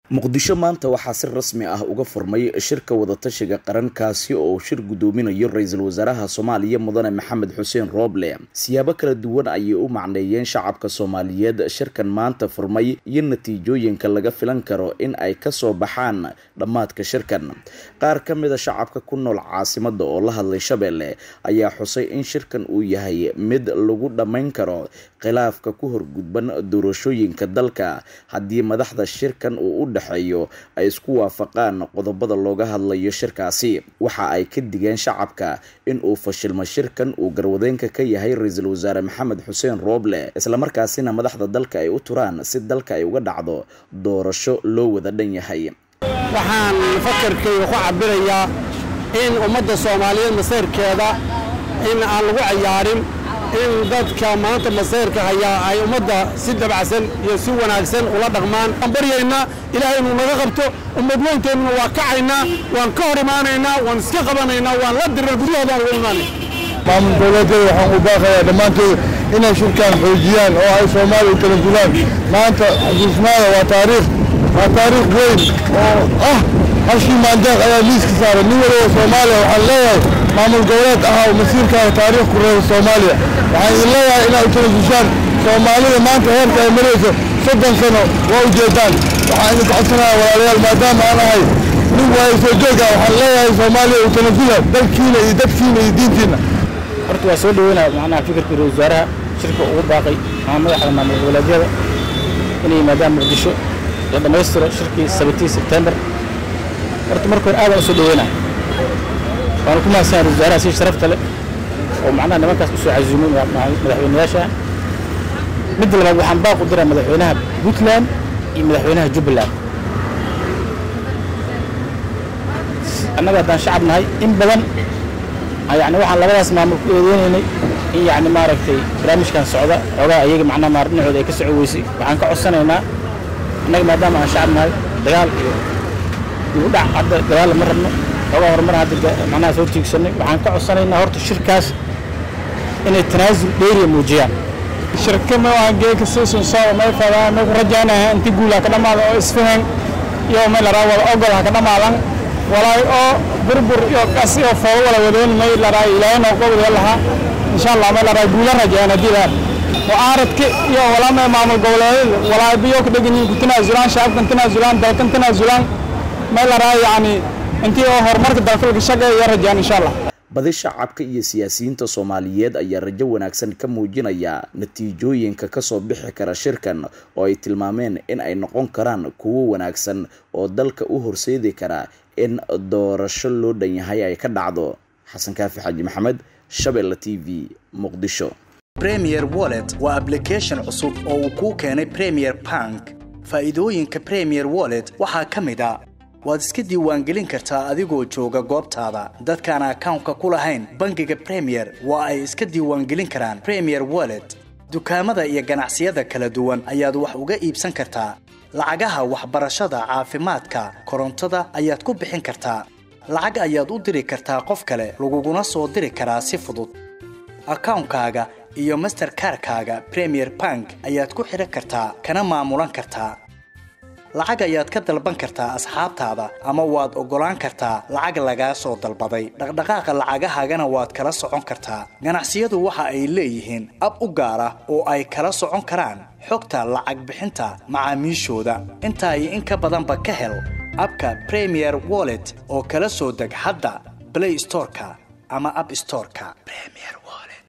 muqdisho maanta waxaa si rasmi ah uga furmay shirka wadatashiga qarankaasi oo uu shir guddoominayo ra-iisul wasaaraha soomaaliya mudane maxamed xuseen rooble siyaabo kala duwan ayay u macneeyeen shacabka soomaaliyeed shirkan maanta furmay iyo natiijooyinka laga filan karo in ay kasoo baxaan dhammaadka shirkan qaar ka mida shacabka ku nool caasimada oo la hadlay shabeelle ayaa xusay in shirkan uu yahay mid lagu dhammayn karo khilaafka ku horgudban doorashooyinka dalka haddii madaxda shirkan uu u dhexeeyo ay isku waafaqaan qodobada looga hadlayo shirkaasi waxa ay ka digeen shacabka in uu fashilmo shirkan uu garwadeenka ka yahay ra-iisul wasaare maxamed xuseen rooble islamarkaasina madaxda dalka ay u turaan si dalka ay uga dhacdo doorasho loo wada dhan yahay waxaan fakarkayga ku cabirayaa in ummadda soomaaliyeed masayrkeeda in aan lagu cayaarin in dadka maanta masayrka hayaa ay ummadda si dabacsan iyo si wanaagsan ula dhaqmaan waan baryaynaa ilaahay inuu naga qabto ummad weynteennuna waa kacaynaa waan ka hor imaanaynaa waan iska qabanaynaa waan la dirar gudahoodaan ugu imaanay maamul dowladeeda waxaan u baaqayaa dhammaantood inay shirkaan xoojiyaan oo ay soomaaliya u kala gulaan maanta xusuusnaada waa taariikh waa taariikh weyn oo ah halkii maandeeq ayaa miiska saaray nin waliba soomaaliya waxaan leeyahay maamul goboleed ah oo masiirkaaga taariikh ku reeba soomaaliya waxaan idin leeyahay inaad u talasushaan soomaalida maanta heerka ay marayso soddon sano waa ujeedaan waxaan idin codsanayaa walaalayaal maadaama aan ahay nin waayo soo jooga waxaan leeyahay soomaaliya u talasula dalkiina iyo dadkiina iyo diintiina horta waa soo dhaweynaa macnaha fikirka ra-isul wasaaraha shirka ugu baaqay ama madaxda maamul goboleedyada inay yimaadaan muqdisho la dhammaystiro shirkii sabatii sebtembar horta marka hore aadaan u soo dhaweynaa waanu ku mahadsanaa ra-isul wasaaraha si sharafta leh oo macnaha nimankaas u soo casuumay madaxweynayaasha midda labaad waxaan baaq u diraa madaxweynaha puntland iyo madaxweynaha jubbaland annaga haddaan shacab nahay in badan yani waxaan labadaas maamul ku eedeynaynay in yani maaragtay barnaamijkan socda xoogaa ayaga macnaha maar dhinacooda ay ka soco weysay waxaan ka codsanaynaa annaga maadaama aan shacab nahay dagaal iyo dib u dhac hadda dagaal lama rabno xoogaa horumar hadda macnaha soo tiigsanay waxaan ka codsanaynaa horta shirkaas inay tanaasul dheeriya muujiyaan shirkama waan geeka siisun soo may fadaan may ku rajaynayaa inti guula ka dhamaada oo isfahan iyo may laraa wada ogol ha ka dhamaadan walaay oo burbur iyo qas iyo foodo wala wadoon may laraa ilaahay noo qobdo lahaa insha Allah may laraa guula rajayna diidan mucaaradka iyo walaama maamul goboleed walaay biyo ku dhagan ku tanaazulaan shacabkan tanaazulaan dalkan tanaazulaan may laraa yani intii oo horumarka dalka laga shaqeeyo rajayna insha Allah badi shacabka iyo siyaasiyiinta soomaaliyeed ayaa rajo wanaagsan ka muujinaya natiijooyinka kasoo bixi kara shirkan oo ay tilmaameen in ay noqon karaan kuwo wanaagsan oo dalka u horseedi kara in doorasho loo dhan yahay ay ka dhacdo xasan kaafi xaaji maxamed shabeelle t v muqdisho premier wallet waa ablication cusub oo uu kuu keenay premier bank faa'iidooyinka premier wallet waxaa ka mid a waad iska diiwaangelin kartaa adigoo jooga goobtaada dadkaan akawnka ku lahayn bangiga premier waa ay iska diiwaangelin karaan premier wallet dukaamada iyo ganacsiyada kala duwan ayaad wax uga iibsan kartaa lacagaha waxbarashada caafimaadka korontada ayaad ku bixin kartaa lacag ayaad u diri kartaa qof kale laguguna soo diri karaa si fudud akawnkaaga iyo masterkarkaaga premier bank ayaad ku xidhan kartaa kana maamulan kartaa lacag ayaad ka dalban kartaa asxaabtaada ama waad oggolaan kartaa lacag lagaa soo dalbaday dhaqdhaqaaqa lacagahaagana waad kala socon kartaa ganacsiyadu waxa ay leeyihiin ab u gaar ah oo ay kala socon karaan xogta lacag bixinta macaamiishooda intaa iyo in ka badanba ka hel abka premier wallet oo kala soo deg hadda blay storeka ama ab storeka